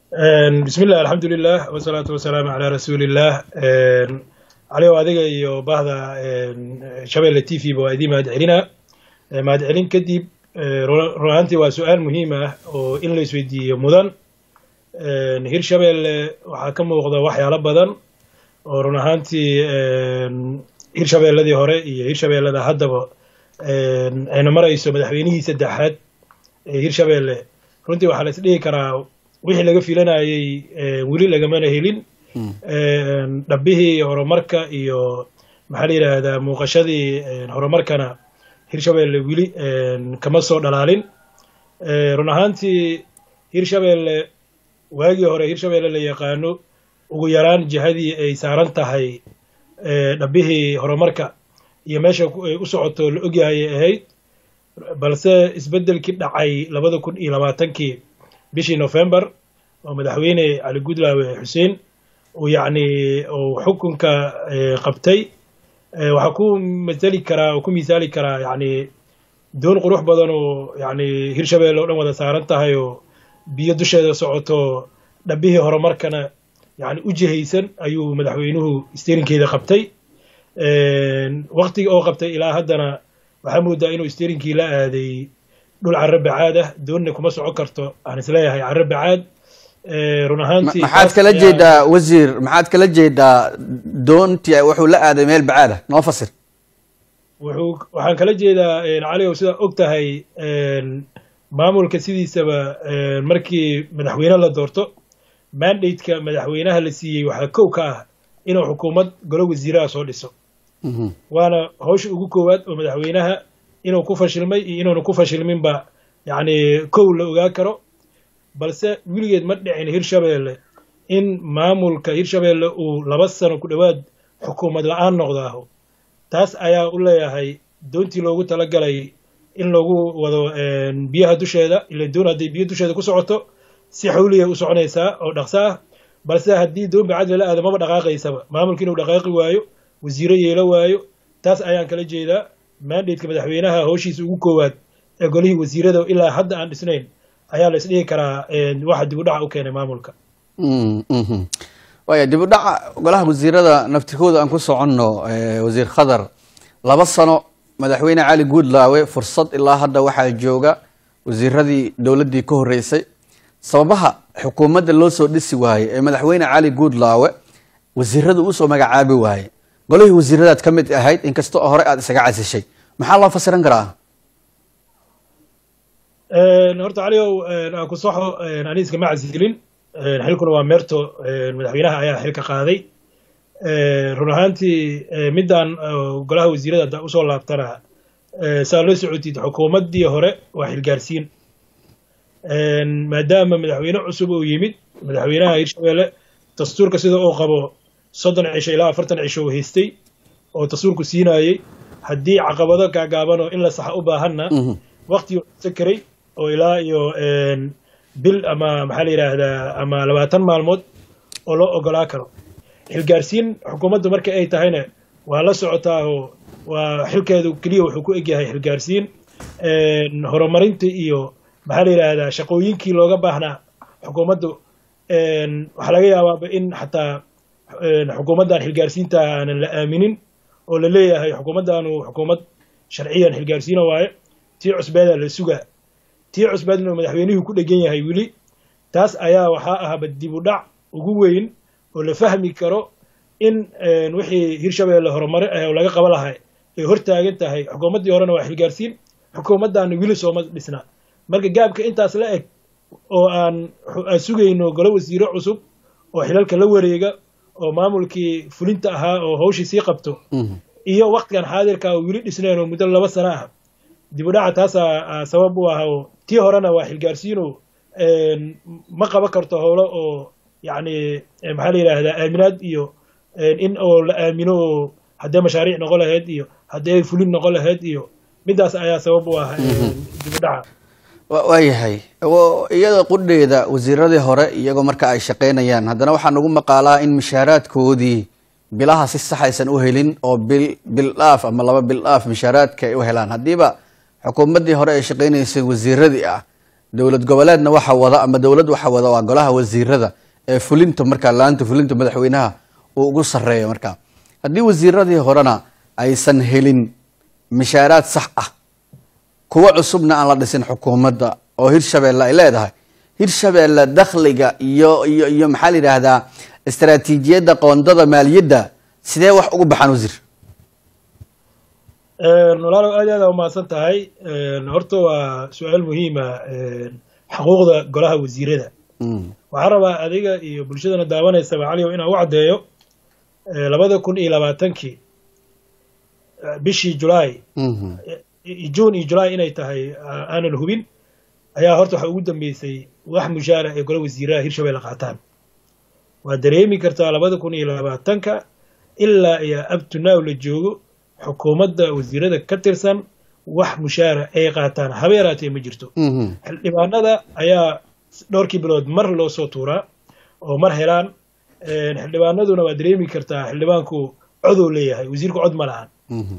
bismillah alxamdulilah wasalaatu wasalaamu calaa rasuuliillah caliyow adiga iyo bahda shabeelle t v ba waa idiin mahad celinaa mahad celin kadib run ahaantii waa su-aal muhiim ah oo in la isweydiiyo mudan hirshabeelle waxaa ka muuqda waxyaalo badan oo run ahaantii hirshabeelladii hore iyo hirshabeellada haddaba ayna marayso madaxweynihii saddexaad ee hirshabeelle runtii waxaa la is dhihi karaa wixii laga filanayey weli lagamana helin dhabbihii horumarka iyo maxaa la yidhaahdaa muuqashadii horumarkana hirshabeelle weli kama soo dhalaalin run ahaantii hirshabeelle waagii hore hirshabeelle la yaqaano ugu yaraan jihadii ay saaran tahay dhabbihii horumarka iyo meesha ay u socoto la ogyahay ay ahayd balse isbeddelkii dhacay labada kun iyo labaatankii bishii november oo madaxweyne cali gudlaawe xuseen uu yacni uu xukunka qabtay waxaa ku masali karaa oo ku misaali karaa yacni doon qurux badan oo yacni hirshabeelle oo dhan wada saaran tahay oo biyo dusheeda socoto dhabbihii horumarkana yacni u jihaysan ayuu madaxweynuhu sterinkeeda qabtay waktiga oo qabtay ilaa haddana waxaa moodaa inuu sterinkii la aaday dhul carro bacaad ah doonna kuma socon karto aan isleeyahay carro bacaad run ahaantii maxaad kala jeedaa wasiir maxaad kala jeedaa doontii wuxuu la aaday meel bacaad ah noo fasir wuxuu waxaan kala jeedaa cali ow sidaa og tahay maamulka sidiisaba markii madaxweyne la doorto mandate-ka madaxweynaha la siiyey waxaa kow ka ah inuu xukuumad golo wasiiraha soo dhiso waana hawsha ugu koowaad oo madaxweynaha inuu ku fashilmay iyo inuuna ku fashilminba yacni kow la ogaa karo balse weligeed ma dhicin hirshabeelle in maamulka hirshabeelle uu laba sano ku dhowaad xukuumad la-aan noqdaaho taas ayaa u leeyahay doontii loogu talagalay in lagu wado biyaha dusheeda ila doon hadday biyo dusheeda ku socoto si xawliya u soconaysaa oo dhaqso ah balse haddii doon bacad lala aado maba dhaqaaqaysaba maamulka inuu dhaqaaqi waayo wasiiro yeelo waayo taas ayaan kala jeedaa mandateka madaxweynaha howshiisa ugu koowaad ee golihii wasiirada ilaa hadda aan dhisnayn ayaa la isdhihi karaa waxa dib u dhaca u keenay maamulka waaya dib u dhaca golaha wasiirada naftirkooda aan ku soconno wasiir khadar laba sano madaxweyne cali guudlaawe fursad ilaa hadda waxaa jooga wasiiradii dowladdii ka horreysay sababaha xukuumadda loo soo dhisi waayey ee madaxweyne cali guudlaawe wasiirada uusoo magacaabi waayey golihii wasiiradaad ka mid ahayd inkasta oo hore aada isaga casishay maxaa loo fasiran karaa horta caliow aan ku soxo aniiska ma casilin xilkuna waa meerto madaxweynaha ayaa xilka qaaday run ahaantii middan golaha wasiirada haddaa usoo laabtana saa la socotid xukuumaddii hore waa xilgaarsiin maadaama madaxweyne cusub uu yimid madaxweynaha hirshabeelle dastuurka sida uu qabo soddon cisho ilaa afartan cisho uu haystay oo dastuurku siinayey haddii caqabado gaagaabanoo in la saxa u baahanna waktigii sakaray oo ilaa iyo bil ama maxaa la yidhaahdaa ama labaatan maalmood oo loo ogolaa karo xilgaarsiin xukuumaddu marka ay tahayna waa la socotaa oo waa xilkeedu keliya wuxuu ku egyahay xilgaarsiin horumarinta iyo maxaa la yidhaahdaa shaqooyinkii looga baahnaa xukuumaddu waxaa laga yaabaaba in xataa xukuumaddan xilgaarsiinta aanan la aaminin oo la leeyahay xukuumaddaanu xukuumad sharciyan xilgaarsiina waaye tii cusbeeda la sugaa tii cusbeedna oo madaxweynihii ku dhegan yahay weli taas ayaa waxaa ahaba dib u dhac ugu weyn oo la fahmi karo in wixii hirshabeelle horumare ah oo laga qaba lahay ay hor taagan tahay xukuumaddii horena waa xilgaarsiin xukuumaddaana weli sooma dhisna marka gaabka intaas la eg oo aan aan sugayno golo wasiiro cusub oo xilalka la wareega oo maamulkii fulinta ahaa oo hawshii sii qabto iyo waktigan xaadirka oo weli dhisnayn oo muddo laba sano ah dib u dhaca taasaa sabab u ah oo tii horena waa xilgaarsiino ma qaban karto howlo oo yacni maxaa la yidhaahdaa aaminaad iyo in oo la aamino oo haddee mashaariic noqon lahayd iyo haddee fulin noqon lahayd iyo middaas ayaa sabab u ah dib u dhaca waayahay iyada qudheeda wasiiradii hore iyagoo marka ay shaqaynayaan haddana waxaa nagu maqaalaa in mishaaraadkoodii bilaha si sax aysan u helin oo bil bil dhaaf ama laba bil dhaaf mishaaraadka ay u helaan haddiiba xukuumaddii hore ay shaqaynaysay wasiiradii ah dowlad goboleedna waxa wada ama dowlad waxa wada waa golaha wasiirada ee fulinta markaa laanta fulinta madaxweynaha uu ugu sareeyo markaa haddii wasiiradii horena aysan helin mishaaraad sax ah kuwa cusubna aan la dhisin xukuumadda oo hirshabeelle ay leedahay hirshabeelle dakhliga iyo iyo iyo maxaa la yidhaahdaa istaraatiijiyadda qoondada maaliyadda sidee wax ugu baxaan wasiir walaalow aad aada umahadsan tahay horta waa su-aal muhiima xuquuqda golaha wasiirada waxaan rabaa adiga iyo bulshadana daawanaysaba caliyow inaan u caddeeyo labada kun iyo labaatankii bishii julaay juun iyo julaay inay tahay aanan hubin ayaa horta waxa ugu dambeysay wax mushaara ee gola wasiiraha hirshabelle qaataan waa dareemi kartaa labada kun iyo labaatanka ilaa iyo abtunaw la joogo xukuumadda wasiirada ka tirsan wax mushaara ay qaataan haba yaraatee ma jirto xildhibaanada ayaa dhowrkii bilood mar loo soo tuuraa oo mar helaan xildhibaanaduna waa dareemi kartaa xildhibaanku coduu leeyahay wasiirku cod ma lahan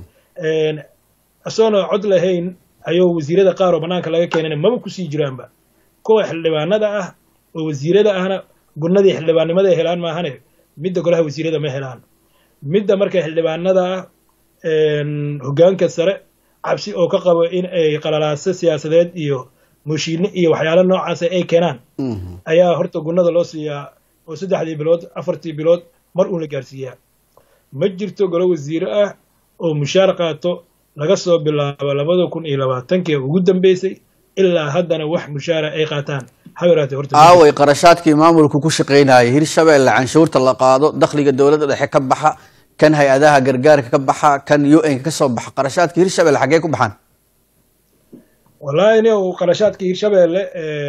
isagoona cod lahayn ayuu wasiirada qaar oo bannaanka laga keenana maba kusii jiraanba kuwa xildhibaanada ah oo wasiirada ahna gunnadii xildhibaannimada ay helaan maahane midda golaha wasiirada ma helaan midda marka xildhibaanada ah hoggaanka sare cabsi oo ka qabo in ay qalalaaso siyaasadeed iyo mooshiine iyo waxyaalo noocaasa ay keenaan ayaa horta gunnada loo siiyaa oo saddexdii bilood afartii bilood mar uun la gaarsiiyaa ma jirto golo wasiire ah oo mushaar qaato laga soo bilaabo labada kun iyo labaatankii ugu dambeysay ilaa haddana wax mushaara ay qaataan haberaatee horta aaway qarashaadkii maamulku ku shaqaynayay hirshabeelle canshuurta la qaado dakhliga dowladda dhexe ka baxa kan hay-adaha gargaarka ka baxa kan u n ka kasoo baxa qarashaadka hirshabelle xaggee ku baxaan wallahi ni qarashaadka hirshabelle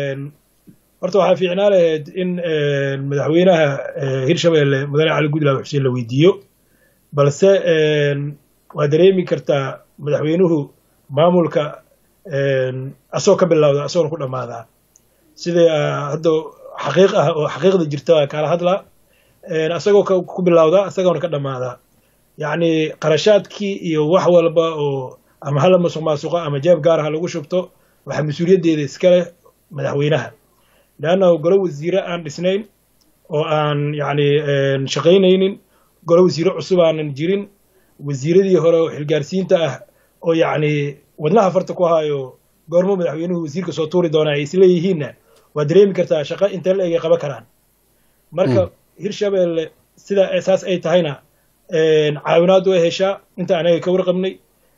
horta waxaa fiicnaa lahayd in madaxweynaha hirshabelle mudane cali gudlaaw xuseen la weydiiyo balse waa dareemi kartaa madaxweynuhu maamulka asagoo ka bilowda asagoona ku dhammaadaa sida hadda xaqiiq ah oo xaqiiqda jirta kala hadlaa asagoo ku bilowda asagoona ka dhammaadaa yacni qarashaadkii iyo wax walba oo ama hala masuq maasuqa ama jeeb gaar ha lagu shubto waxaa mas-uuliyaddeeda iska leh madaxweynaha leanna golo wasiire aan dhisnayn oo aan yacni shaqaynaynin golo wasiire cusub aanan jirin wasiiradii hore oo xilgaarsiinta ah oo yacni wadnaha farta ku hayo goormo madaxweynuhu wasiirka soo tuuri doonaa ay isleeyihiinna waa dareemi kartaa shaqo intee la egay qaban karaan marka hirshabelle sidaa saas ay tahayna caawinaad way heshaa inta anaga ka warqabnay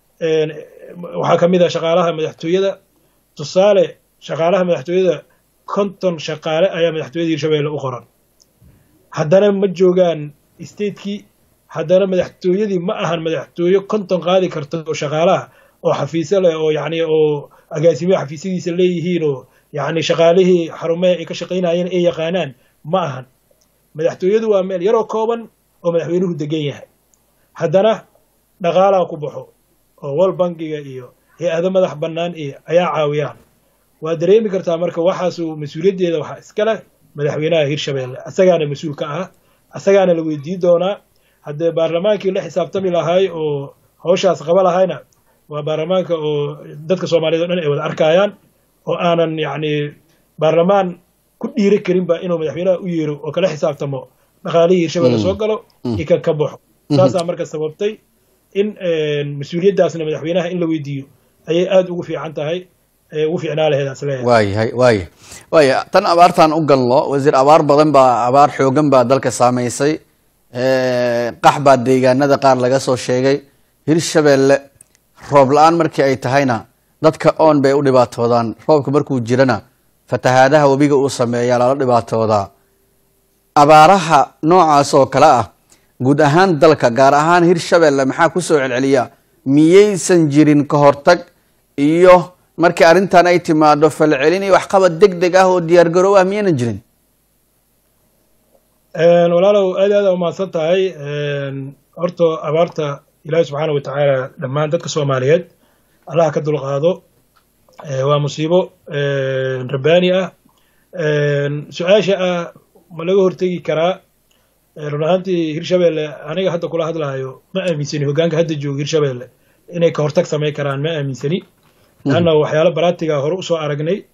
waxaa ka mid ah shaqaalaha madaxtooyada tusaale shaqaalaha madaxtooyada konton shaqaale ayaa madaxtooyada hirshabelle u qoran haddana ma joogaan statekii haddana madaxtooyadii ma ahan madaxtooye konton qaadi karta oo shaqaalaha oo xafiisyo leh oo yacni oo agaasimiya xafiisyadiisa leeyihiin oo yacni shaqaalihii xarumaha ay ka shaqaynayeen ay yaqaanaan ma ahan madaxtooyadu waa meel yaroo kooban oo madaxweynuhu degan yahay haddana dhaqaalaa ku baxo oo wal bangiga iyo hay-ado madax bannaan iyo ayaa caawiyaan waa dareemi kartaa marka waxaasu mas-uuliyaddeeda waxaa iska leh madaxweynaha hirshabelle asagaana mas-uul ka ah asagaana la weydiin doonaa haddee baarlamaankii la xisaabtami lahaay oo hawshaas qaba lahayna waa baarlamaanka oo dadka soomaaliyed o dhan ay wada arkayaan oo aanan yacni baarlamaan ku dhiiri karinba inuu madaxweynaha u yeero oo kala xisaabtamo dhaqaalihii hirshabelle soo galo iyo kan ka baxo saasaa marka sababtay in mas-uuliyaddaasna madaxweynaha in la weydiiyo ayay aada ugu fiican tahay ugu fiicnaa laheed asleeyahay waayahay waaya waaya tan abaartaan u galno wasiir abaar badan baa abaar xoogan baa dalka saamaysay qax baa deegaanada qaar laga soo sheegay hirshabelle roob la-aan markii ay tahayna dadka oon bay u dhibaatoodaan roobka markuu jirana fatahaadaha webiga uu sameeyaa lala dhibaatoodaa abaaraha noocaas oo kale ah guud ahaan dalka gaar ahaan hirshabelle maxaa kusoo celceliya miyaysan jirin ka hortag iyo markii arrintan ay timaado falcelin iyo waxqabad deg deg ah oo diyaar garow ah miyaynan jirin walaalow aad aada umahadsan tahay horta abaarta ilaahi subxaana wa tacaala dhammaan dadka soomaaliyeed allaha ka dulqaado waa musiibo rabbaani ah su-aasha ah ma laga hortegi karaa run ahaantii hirshabelle aniga hadda kula hadlahayo ma aaminsani hoggaanka hadda jooga hirshabelle inay ka hortag samayn karaan ma aaminsani leanna waxyaalo baraatiga hore usoo aragnay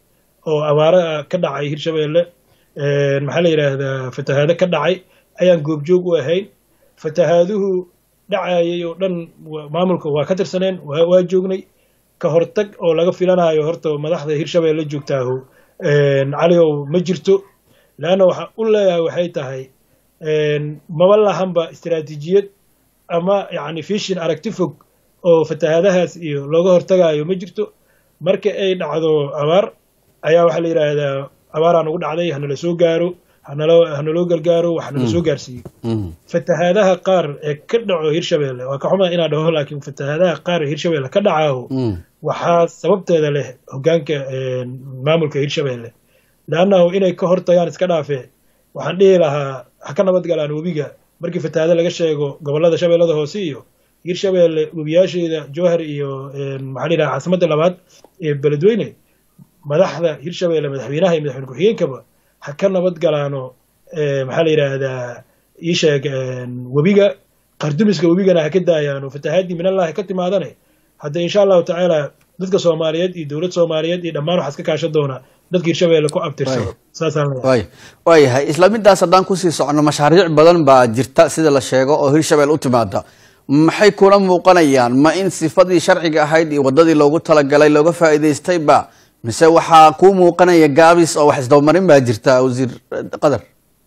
oo abaaro ka dhacay hirshabeelle maxaa la yidhaahdaa fatahaado ka dhacay ayaan goobjoog u ahayn fatahaaduhu dhacayay oo dhan maamulka waa ka tirsaneen waa joognay ka hortag oo laga filanayo horta madaxda hirshabeelle joogtaahu caliow ma jirto leanna waxaa u leeyahay waxay tahay maba lahanba istaraatiijiyad ama yacni fishin aragti fog oo fatahaadahaas iyo looga hortagayo ma jirto marka ay dhacdo abaar ayaa waxaa la yidhaahdaa abaaraa nagu dhacday hanala soo gaaro hanalo hanaloo gargaaro wax nala soo gaarsiiyo fatahaadaha qaar ee ka dhaco hirshabeelle waa ka xumaa inaa dhaho laakiin fatahaadaha qaar ee hirshabeelle ka dhacaaho waxaa sababteeda leh hoggaanka maamulka hirshabeelle leannahu inay ka hortagaan iska dhaafee waxaan dhihi lahaa ha ka nabad galaan webiga markii fatahaado laga sheego gobollada shabeellada hoose iyo hirshabeelle webiyaasheeda jowhar iyo maxaa la yidhaha caasimadda labaad ee beledweyne madaxda hirshabeelle madaxweynaha iyo madaxweyne ku-xigeenkaba ha ka nabad galaano maxaa la yidhaahdaa ii sheeg webiga qardumiska webigana ha ka daayaano fatahaadii minallahi ka timaadane hadda insha allahu tacaala dadka soomaaliyeed iyo dowlad soomaaliyeed iyo dhammaan waxaa iska kaashan doonaa dadka hirshabeelle ku abtirsado saasaan leeyahay waayahay isla midaas haddaan kusii socono mashaariic badan baa jirta sida la sheego oo hirshabelle u timaada maxay kula muuqanayaan ma in sifadii sharciga ahayd iyo waddadii loogu talagalay looga faa'iidaystayba mise waxaa kuu muuqanaya gaabis oo wax isdabamarin baa jirta wasiir qadar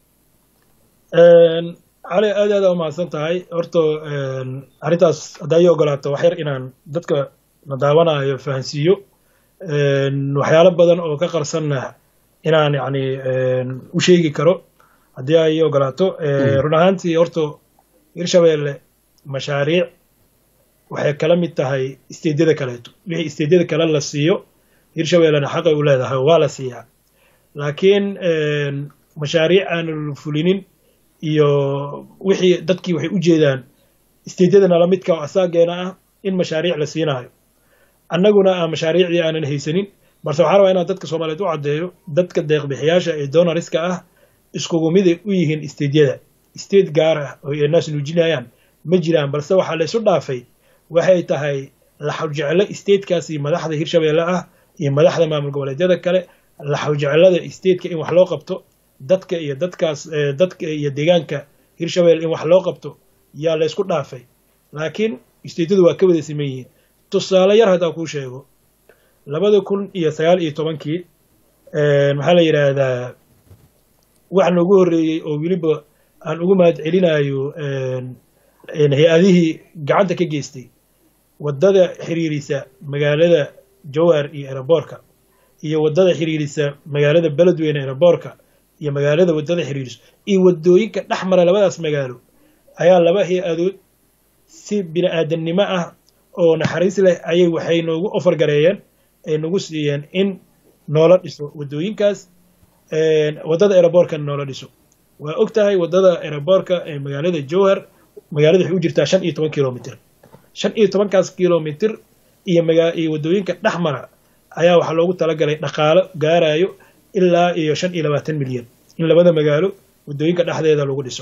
cali aad aada umahadsan tahay horta arrintaas haddaa ii ogolaato wax yar inaan dadka na daawanayo fahansiiyo waxyaalo badan oo ka qarsanna inaan yacni u sheegi karo haddii ay ii ogolaato run ahaantii horta hirshabeelle mashaariic waxay kala mid tahay isteedyada kaleeto wixii isteedyada kale la siiyo hirshabeellena xaqay u leedahay waa la siiyaa laakiin mashaariic aan fulinin iyo wixii dadkii waxay u jeedaan isteedyadana lamidka oo asaageena ah in mashaariic la siinaayo annaguna aan mashaariicdii aanan haysanin balse waxaa rabaa inaan dadka soomaaliyeed u caddeeyo dadka deeqbixiyaasha ee donariska ah iskugu miday u yihiin isteedyada isteed gaar ah oo ay naas nuujinayaan ma jiraan balse waxaa la isu dhaafay waxay tahay laxawjeclo isteedkaasi madaxda hirshabeelle ah iyo madaxda maamul goboleedyada kale laxawjeclada isteedka in wax loo qabto dadka iyo dadkaas dadka iyo deegaanka hirshabelle in wax loo qabto yaa la ysku dhaafay laakiin isteedyadu waa ka wada siman yihiin tusaale yar haddaan kuu sheego labada kun iyo sagaal iyo tobankii maxaa la yidhaahdaa wax noogu horreeyey oo weliba aan ugu mahad celinayo hay-adihii gacanta ka geystay waddada xiriirisa magaalada jowhar iyo eraboorka iyo waddada xiriirisa magaalada beledweyne eraboorka iyo magaalada waddada xiriiriso iyo waddooyinka dhex mara labadaas magaalo ayaa laba hay-adood si bini aadamnimo ah oo naxariis leh ayay waxay noogu ofar gareeyeen ay nagu siiyeen in noola dhiso waddooyinkaas waddada eraboorkana noola dhiso waa og tahay waddada eraboorka ee magaalada jowhar magaalada waxay u jirtaa shan iyo toban kilomitr shan iyo tobankaas kilomitr iyo maga iyo waddooyinka dhex mara ayaa waxaa loogu talagalay dhaqaalo gaarayo ilaa iyo shan iyo labaatan milyan in labada magaalo waddooyinka dhexdeeda lagu dhiso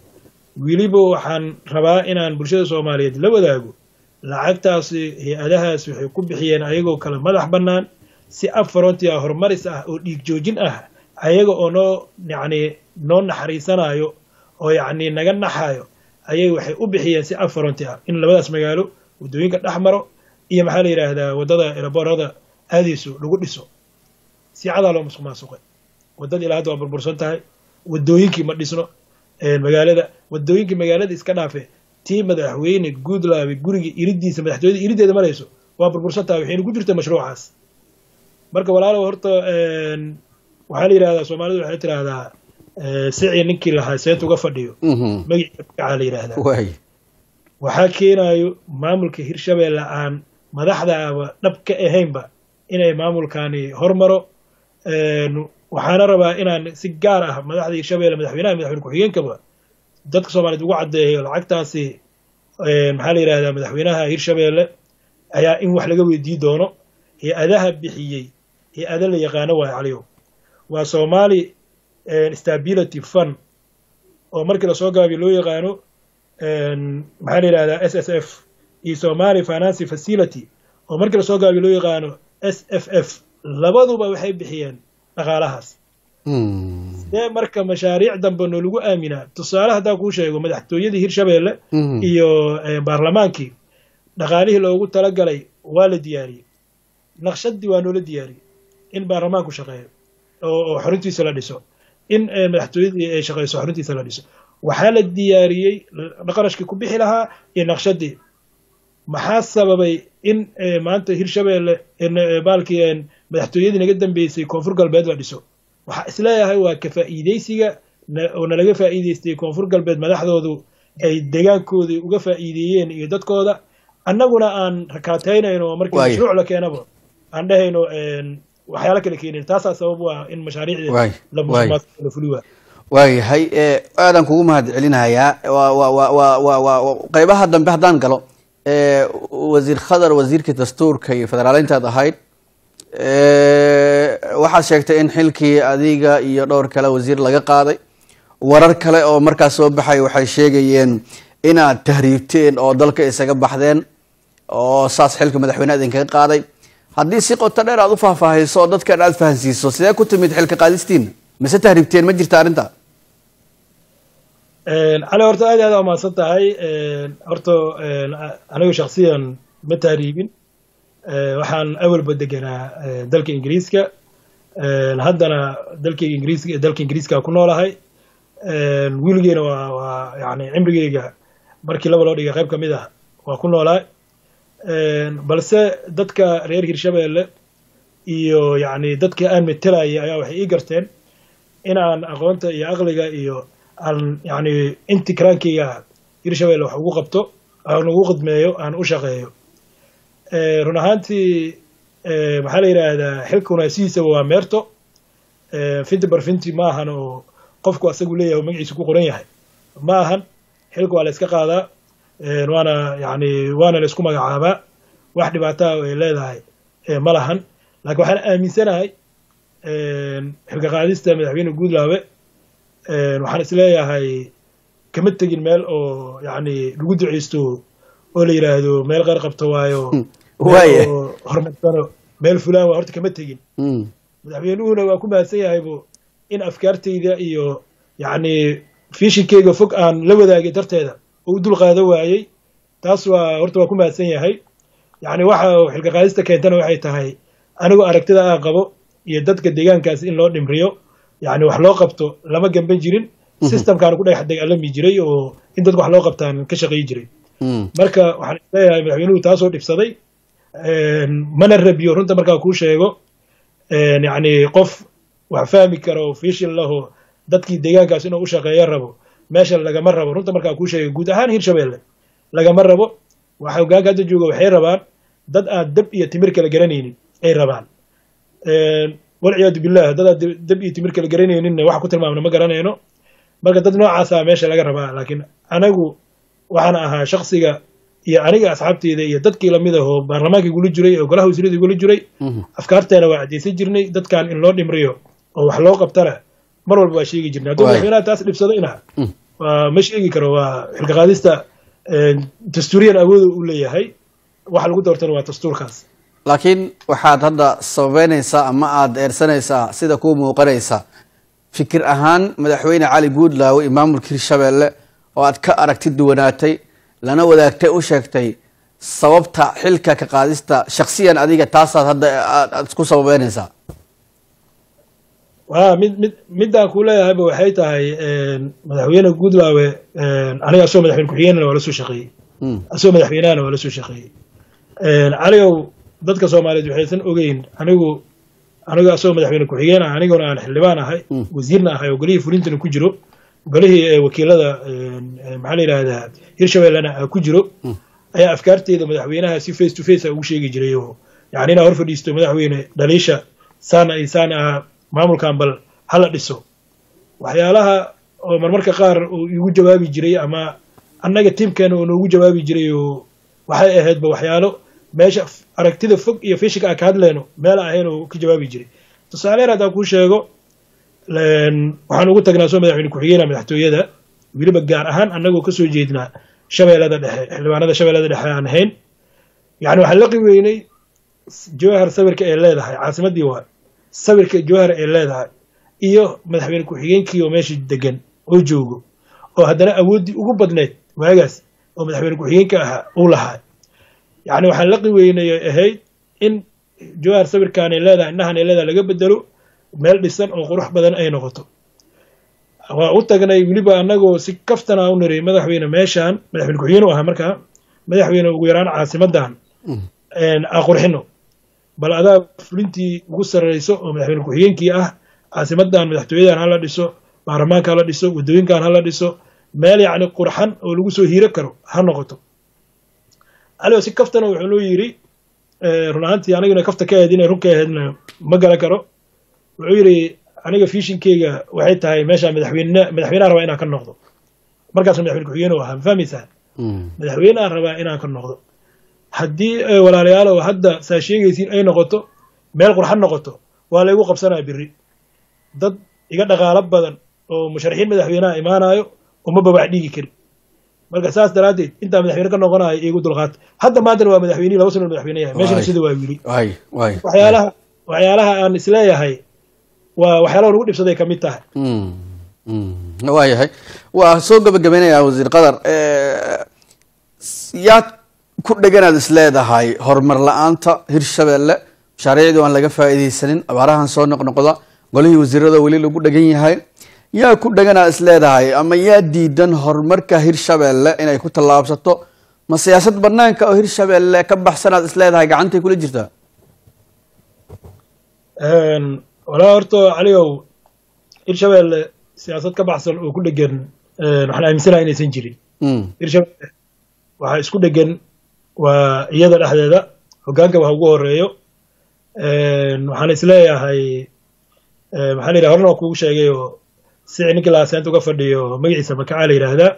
weliba waxaan rabaa inaan bulshada soomaaliyeed la wadaago lacagtaasi hay-adahaas waxay ku bixiyeen ayagoo kale madax bannaan si afrontia horumaris ah oo dhiig joojin ah ayaga oo noo yacni noo naxariisanayo oo yacni naga naxayo ayay waxay u bixiyeen si afronti ah in labadaas magaalo waddooyinka dhex maro iyo maxaa la yidhaahdaa waddada eraboorada aadayso lagu dhiso si cadaa loo musuq maasuqay waddada ilaa hadda waa burbursan tahay waddooyinkii ma dhisno magaalada waddooyinkii magaalada iska dhaafe tii madaxweyne guudlaabe guriga iridiisa madaxtooyada irideeda marayso waa burbursan tahay waxayna ku jirta mashruucaas marka walaalow horta waxaa la yidhahdaa soomaalidu waxay tidhaahdaa sicii ninkii lahaa seet uga fadhiyo magaciisa magacaa la yidhaahdaa waxaa keenayo maamulka hirshabeelle aan madaxdaaba dhab ka ahaynba inay maamulkani hormaro waxaana rabaa inaan si gaar ah madaxda hirshabeelle madaxweynaha madaxweyne ku-xigeenkaba dadka soomaaliyeed ugu caddeeyo lacagtaasi maxaa la yidhahdaa madaxweynaha hirshabeelle ayaa in wax laga weydii doono hay-adaha bixiyey hay-ada la yaqaano waayo caliyow waa somali stability fund oo markii lasoo gaabiyo loo yaqaano maxaa la yidhahdaa s s f iyo somali finance facility oo markii lasoo gaabiyo loo yaqaano s f f labaduba waxay bixiyeen dhaqaalahaas sidee marka mashaariic dambe noolagu aaminaa tusaale haddaan kuu sheego madaxtooyadii hirshabeelle iyo baarlamaankii dhaqaalihii loogu talagalay waa la diyaariyey naqshadii waa noola diyaariyey in baarlamaanku shaqeeyo oo xorintiisa la dhiso in madaxtooyadii ay shaqeyso xorintiisa la dhiso waxaa la diyaariyey qarashkii ku bixi lahaa iyo naqshadii maxaa sababay in maanta hirshabeelle baalkii madaxtooyadii naga dambeysay koonfur galbeed la dhiso waxaa isleeyahay waa ka faa'iideysiga oo nalaga faa'iideystay koonfur galbeed madaxdoodu ay deegaankoodii uga faa'iideeyeen iyo dadkooda annaguna aan rakaataynayno oo markii mashruuc la keenaba aan dhehayno waxyaalo kale keenin taasaa sabab u ah in mashaariicdii la fuli waa waayahay aadaan kugu mahad celinayaa qeybaha dambe haddaan galo wasiir khadar wasiirkii dastuurka iyo federaaleyntaad ahayd waxaad sheegtay in xilkii adiga iyo dhowr kale wasiir laga qaaday warar kale oo markaas soo baxay waxay sheegayeen inaad tahriibteen oo dalka isaga baxdeen oo saas xilka madaxweyne idinkaga qaaday haddii si qoto dheer aad u faahfaahayso oo dadkan aad fahansiiso sidee ku timid xilka qaadistiina mise tahriibteen ma jirta arrinta cali horta aad aad umahadsan tahay horta anigu shaksiyan ma tahriibin waxaan awalba deganaa dalka ingiriiska haddana dalkayga ingiriiska dalka ingiriiska ku noolahay wiiligeena waa waa yani cimrigeyga markii laba loo dhigay qayb ka mid ah waa ku noolahay balse dadka reer hirshabeelle iyo yani dadka aan metelayay ayaa waxay ii garteen in aan aqoonta iyo aqliga iyo aan yani intikraankeyga hirshabeelle wax ugu qabto aan ugu khidmeeyo aan u shaqeeyo run ahaantii maxaa la yidhaahdaa xilkuna sidiisaba waa meerto finti barfinti ma ahan oo qofku asagu leeyahay oo magaciisa ku qoran yahay ma ahan xilka waa la iska qaadaa waana yani waana la isku magacaabaa wax dhibaataa ay leedahay ma lahan laakiin waxaan aaminsanahay xilka qaadista madaxweyne guudlaabe waxaan isleeyahay kama tegin meel oo yani lagu duceysto oo la yidhaahdo meel qeyr qabto waayo horumarsano meel fulaan waa horta kama tegin madaxweynuhuna waa ku mahadsan yahaybu in afkaartayda iyo yacni fiishinkeyga fog aan la wadaagay darteeda oo u dul qaado waayey taas waa horta waa ku mahadsan yahay yacni waxa xilka qaadista keentana waxay tahay anigu aragtida aan qabo iyo dadka deegaankaas in loo dhimriyo yacni wax loo qabto lama gamban jirin systemkaana ku dhex dagaalami jiray oo in dadka wax loo qabtaan ka shaqeey jiray marka waxaan isleeyahay madaxweynuhu taasoo dhibsaday mana rabiyo runta markaa kuu sheego yacni qof wax fahmi karo fishil laho dadkii deegaankaas inuu u shaqeeyo rabo meesha lagama rabo runta markaa kuu sheego guud ahaan hirshabeelle lagama rabo waxa hogaanka hadda jooga waxay rabaan dad aan dab iyo timir kala garanaynin ay rabaan walciyaadu billah dad aan dab iyo timir kala garanayninna waxa ku tilmaamna ma garanayno marka dad noocaasa meesha laga rabaa laakiin anagu waxaan ahaa shaksiga iyo aniga asxaabteyda iyo dadkii lamid ahoo baarlamaanka igula jiray oo golaha wasiirada igula jiray afkaarteena waa caddaysan jirnay dadkan in loo dhimriyo oo wax loo qabtana mar walba waa sheegi jirnay hadduu madaxweynaha taas dhibsadayna waa ma sheegi karo waa xilka qaadista dastuuriyan awooda u leeyahay waxa lagu doortana waa dastuurkaas laakiin waxaad hadda sababeynaysaa ama aada eersanaysaa sida kuu muuqanaysa fikir ahaan madaxweyne cali guudlaawe iyo maamulka hirshabeelle oo aad ka aragti duwanaatay lana wadaagtay u sheegtay sababta xilka ka qaadista shaksiyan adiga taasaad hadda aad isku sababeynaysaa wa mid mid middaan kuu leeyahayba waxay tahay madaxweyne guudlaawe aniga asoo madaxweyne ku-xigeenana waa la soo shaqeeyey asoo madaxweynahana waa la soo shaqeeyey caligow dadka soomaaliyeed waxaysan ogeyn anigu aniga asoo madaxweyne ku-xigeen ah aniguna aan xildhibaan ahay wasiirna ahay oo golihii fulintana ku jiro golihii wakiilada maxaa la yidhahdaa hirshabellena ku jiro ayaa afkaarteeda madaxweynaha si face to face a ugu sheegi jiray oo yani inaa hor fadhiisto madaxweyne dhaliisha saana iyo saana ah maamulkan bal hala dhiso waxyaalaha oo marmarka qaar uu igu jawaabi jiray ama annaga tiimkeena oo noogu jawaabi jiray oo waxay ahaydba waxyaalo meesha aragtida fog iyo fishika aan ka hadleyno meel ahayn oo ka jawaabi jiray tusaaleer haddaan kuu sheego waxaan ugu tagnaa soo madaxweyne ku-xigeenka madaxtooyada weliba gaar ahaan annagoo kasoo jeednaa shabeellada dhexe xildhibaanada shabeellada dhexe aan ahayn yani waxaan la qiweynay jowhar sawirka ay leedahay caasimaddii waa sawirka jowhar ay leedahay iyo madaxweyne ku-xigeenkii oo meesha degan oo joogo oo haddana awooddii ugu badneyd waagaas oo madaxweyne ku-xigeenka ahaa uu lahaa yacni waxaan la qiweynayay ahayd in jowhar sawirkaanay leedahay indhahan ay leedahay laga bedelo meel dhisan oo qurux badan ay noqoto waa u tagnay weliba annagoo si kaftana u niri madaxweyne meeshaan madaxweyne ku-xigeen u ahaa markaa madaxweyne ugu yaraan caasimadan a qurxino bal adaa fulintii ugu sarreyso oo madaxweyne ku-xigeenkii ah caasimadan madaxtooyadan hala dhiso baarlamaanka hala dhiso waddooyinkan hala dhiso meel yacni qurxan oo lagu soo hiiro karo ha noqoto aligo si kaftana wuxuu noo yidhi run ahaantii anigana kafta ka ahayd inay run ka ahaydna ma garan karo wuxuu yidhi aniga fiishinkeyga waxay tahay meesha madaxweyne madaxweyneha rabaa inaan ka noqdo markaasna madaxweyne ku-xigeen u ahaa ma fahmaysaa madaxweyneha rabaa inaan ka noqdo haddii walaalayaalow hadda saa sheegaysiin ay noqoto meel qurxan noqoto waa laygu qabsanaa biri dad iga dhaqaalo badan oo musharaxiin madaxweyneha imaanayo uma babax dhigi kari marka saas daraaddeed intaa madaxweyne ka noqonayo iigu dulqaata hadda maantana waa madaxweynihi laba sano madaxweyne yahay meeshana sida waa wili waxyaalaha waxyaalaha aan isleeyahay waa waxyaalaha lagu dhibsaday ka mid tahay waayahay waa soo gabagabeynayaa wasiir qadar yaad ku dheganaad is leedahay horumar la-aanta hirshabeelle mashaariicdii aan laga faa'iidaysanin abaarahan soo noqnoqda golihii wasiirada weli lagu dhegan yahay yaa ku dheganaad is leedahay ama yaa diidan horumarka hirshabeelle inay ku tallaabsato ma siyaasad banaanka oo hirshabeelle ka baxsanaad is leedahay gacantay kula jirtaa walaa horta caligow hirshabeelle siyaasad ka baxsan oo ku dhegan waxaan aaminsanaha inaysan jirin hirshabeelle waxaa isku dhegan waa iyada dhexdeeda hoggaanka wax ugu horeeyo waxaan isleeyahay maxaa la yidhaha horena waa kugu sheegay oo si ninkii laaseenta uga fadhiyo magaciisa makacaa la yidhaahdaa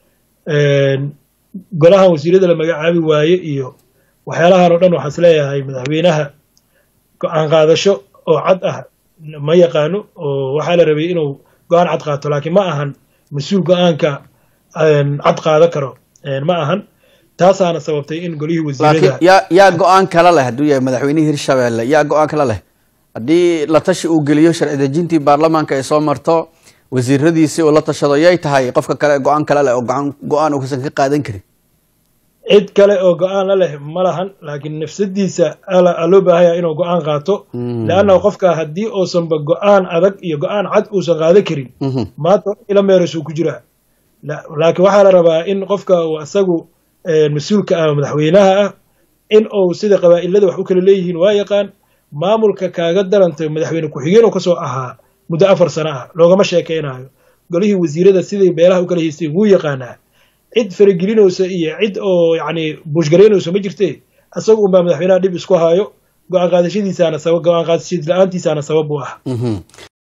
golahan wasiirada la magacaabi waaye iyo waxyaalahan oo dhan waxaan isleeyahay madaxweynaha go-aan qaadasho oo cad ah ma yaqaano oo waxaa la rabay inuu go-aan cad qaato laakiin ma ahan mas-uul go-aanka cad qaada karo ma ahan taasaana sababtay in golihii wasiirada yaa yaa go-aan kala leh hadduu yahay madaxweynihii hirshabeelle yaa go-aan kala leh haddii la tashi uu geliyo sharci dejintii baarlamaanka ay soo marto wasiiradiisii uu la tashado yay tahay qofka kale go-aan kala leh oo go-aan go-aan uusan ka qaadan karin cid kale oo go-aan la leh ma lahan laakiin nafsadiisa a loo baahanya inuu go-aan qaato leanna qofka haddii uusanba go-aan adag iyo go-aan cad uusan qaadan karin maanta ila meerasuu ku jiraa laakiin waxaa la rabaa in qofka uu isagu mas-uulka ah madaxweynaha ah in uu sida qabaa'ilada wax u kala leeyihiin waa yaqaan maamulka kaaga darantay madaxweyne ku-xigeen oo kasoo ahaa muddo afar sano ah loogama sheekaynayo golihii wasiirada siday beelaha u kala haysteen wuu yaqaanaa cid faragelinaysa iyo cid oo yacni buushgaraynayso ma jirte isaga unbaa madaxweynaha dhib isku haayo go-aan qaadashadiisaana sabab go-aan qaadashadiis la-aantiisaana sabab u ah